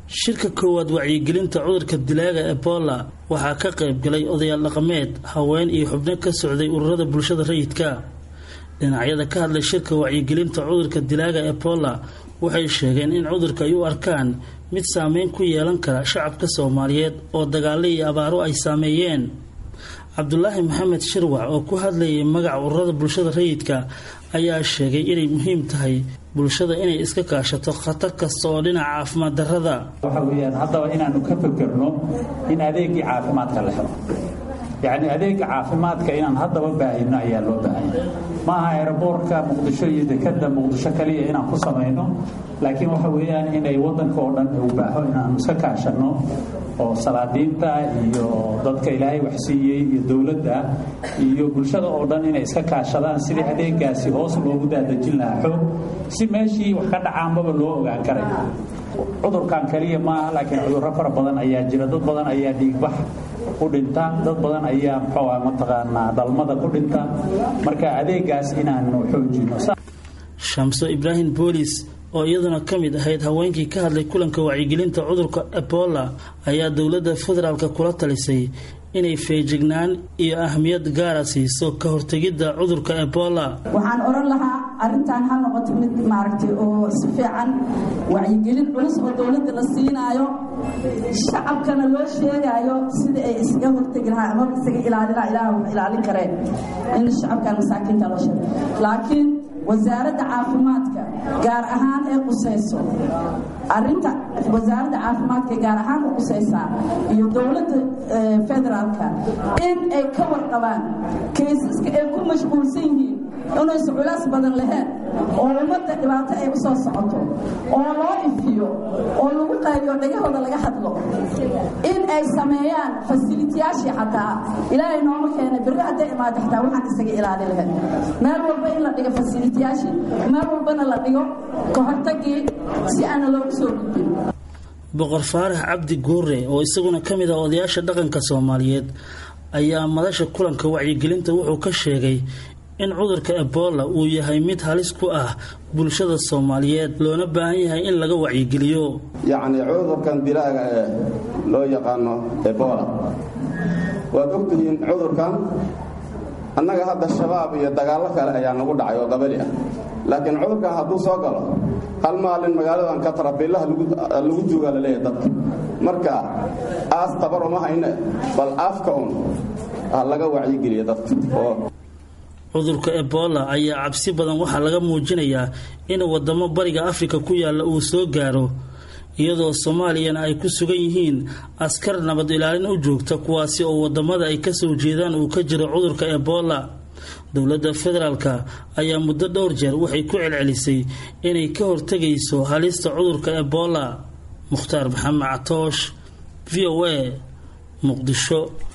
shirka koowaad wacyigelinta cudurka dilaaga ebola waxaa ka qayb galay odayaal dhaqameed haween iyo xubno ka socday ururada bulshada rayidka dhinacyada ka hadlay shirka wacyigelinta cudurka dilaaga ebola waxay sheegeen in cudurka ay u arkaan mid saameyn ku yeelan kara shacabka soomaaliyeed oo dagaalo iyo abaaro ay saameeyeen cabdulaahi maxamed shirwac oo ku hadlayay magaca ururada bulshada rayidka ayaa sheegay inay muhiim tahay bulshada inay iska kaashato khatar kasta oo dhinaca caafimaad darrada waxa weeyaan haddaba inaanu ka fekerno in adeegii caafimaadka la helo yacni adeega caafimaadka inaan haddaba baahino ayaa loo baahanya maaha aeroboortka muqdisho iyo dekada muqdisho kaliya inaan ku samayno laakiin waxa weeyaan inay waddanka oo dhan u baaho inaanu iska kaashanno oo salaadiinta iyo dadka ilaahay waxsiiyey iyo dowladda iyo bulshada oo dhan inay iska kaashadaan sidii adeegaasi hoos loogu daadejin lahaa xoog si meeshii wax ka dhacaanbaba loo ogaan karay cudurkan kaliya maaha laakiin cudurro fara badan ayaa jira dad badan ayaa dhiigbax ku dhinta dad badan ayaa muxuu ah mataqaanaa dhalmada ku dhinta marka adeegaas inaanu xoojino shamso ibraahim boolis oo iyaduna ka mid ahayd haweenkii ka hadlay kulanka wacyigelinta cudurka ebola ayaa dowladda federaalka kula talisay inay feejignaan iyo ahmiyad gaara siiso ka hortegidda cudurka ebola waxaan odhan lahaa arrintan ha noqoto mid maaragtay oo si fiican wacyigelin culus oo dowladda la siinaayo shacabkana loo sheegaayo sida ay isaga hortegi lahaa ama isaga ilaalin ilaah wax ilaalin kareen in shacabkan masaakiinta loo sheego laakiin wasaaradda caafimaadka gaar ahaan ee qusayso arinta wasaaradda caafimaadka gaar ahaan u qusaysaa iyo dowladda federaalka in ay ka warqabaan kaysaska ay ku mashquulsan yihiin inaysu culays badan lahayn oo ummadda dhibaato ay u soo socoto oo loo ifiyo oo lagu qayliyo dhagahooda laga hadlo in ay sameeyaan fasilitiyaashii xataa ilaahay nooma keenay berri hadday imaado xataa waxaan isaga ilaalin lahayn meel walba in la dhigo fasilitiyaashii meel walbana la dhigo ka hortagii si aana loogu soo gudbin boqor faarax cabdi guure oo isaguna ka mid ah odayaasha dhaqanka soomaaliyeed ayaa madasha kulanka wacyigelinta wuxuu ka sheegay in cudurka ebola uu yahay mid halis ku ah bulshada soomaaliyeed loona baahan yahay in laga wacyigeliyo yacni cudurkan dilaaga ee loo yaqaano ebola waad ogtihiin cudurkan annaga hadda shabaab iyo dagaallo kale ayaa nagu dhacay oo qabali ah laakiin cudurkan hadduu soo galo hal maalin magaaladan katarabiillaha lagu duugaa la leeyahay dadka marka aas tabar uma hayne bal afka un ha laga wacyigeliya dadka cudurka ebola ayaa cabsi badan waxaa laga muujinayaa in wadamo bariga afrika ku yaalla uu soo gaaro iyadoo soomaaliyana ay ku sugan yihiin askar nabad ilaalin u joogta kuwaasi oo wadamada ay kasoo jeedaan uu ka jiro cudurka ebola dowladda federaalka ayaa muddo dhowr jeer waxay ku celcelisay inay ka hortegayso halista cudurka ebola mukhtaar maxamed catoosh v o a muqdisho